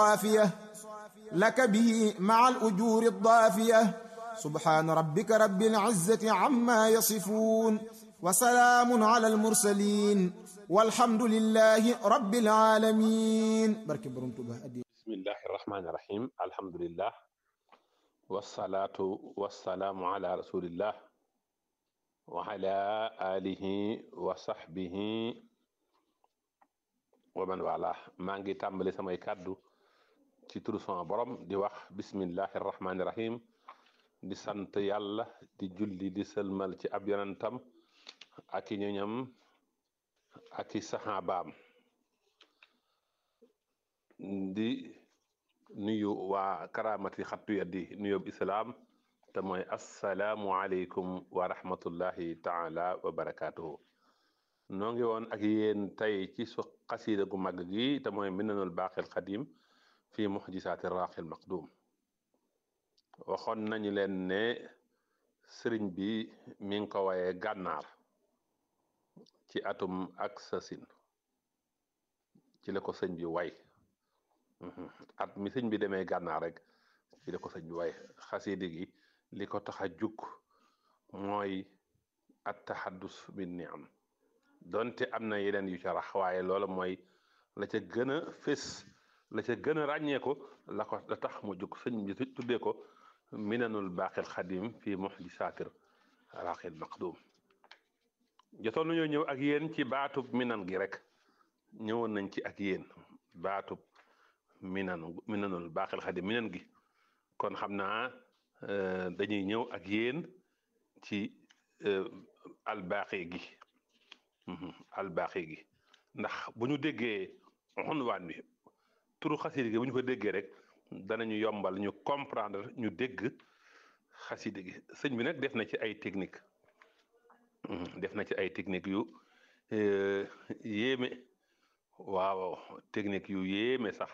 صافية لك به مع الأجور الضافية سبحان ربك رب العزة عما يصفون وسلام على المرسلين والحمد لله رب العالمين بركة برمتبه بسم الله الرحمن الرحيم الحمد لله والصلاة والسلام على رسول الله وعلى آله وصحبه ومن والاه maa ngi tàmbali samay kàddu ci turu sama borom di wax bismillahi rahmaani rahim di sant yàlla di julli di sëlmal ci ab yonentam ak i ñoñam ak i saxaabaam di nuyu waa karaamati xattu yaddi nuyób islaam te mooy assalaamu aleykum wa rahmatullahi taala wa barakaatuhu noo ngi woon ak yéen tey ci su xasiida gu mag gi te mooy minanul baaxil xadim fi muxjisaati raaxil maqdum waxoon nañu leen ne sëriñ bi mi ngi ko waye gànnaar ci atum ak sasin ci la ko sëñ bi way at mi sëñ bi demee gànnaar rek ci la ko sëñ bi way xasiida gi li ko tax a jug mooy at taxaddus bi niam donte am na yeneen yu ca rax waaye loola mooy la ca gën a fés la ca gën a ràññeeku la ko la tax mu jug sëñ bi tuddee ko minanul baaxil xadim fi muxjisaatir raaxil maqdum jotoon nañoo ñëw ak yéen ci baatub minan gi rek ñëwoon nañ ci ak yéen baatub minan minanul baaxil xadim minan gi kon xam naa dañuy ñëw ak yéen ci albaaxi gi albaaxi gi ndax bu ñu déggee xunwaan bi turu xasida gi bu ñu ko déggee rek danañu yombal ñu comprendre ñu dégg xasida gi sëñ bi nag def na ci ay technique def na ci ay technique yu yéeme waaw technique yu yéeme sax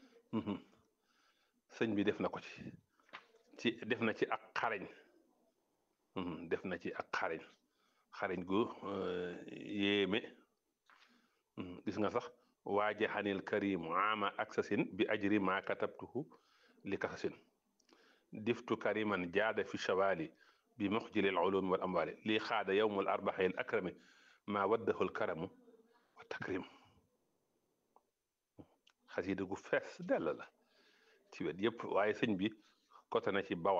sëñ bi def na ko ci ci def na ci ak xarañ def na ci ak xarañ xarañ gu yéeme gis nga sax waajaxanil karimu ama aksasin bi ajri ma katabtuhu li kasasin diftu kariman jaada fi shawali bi muxjilil ulumi wal amwali lii xaada yowmul arbaxil akrami ma waddahul karamu wa takrim xasida gu fees dell la ci wet yëpp waaye sëñ bi côté na ci bawal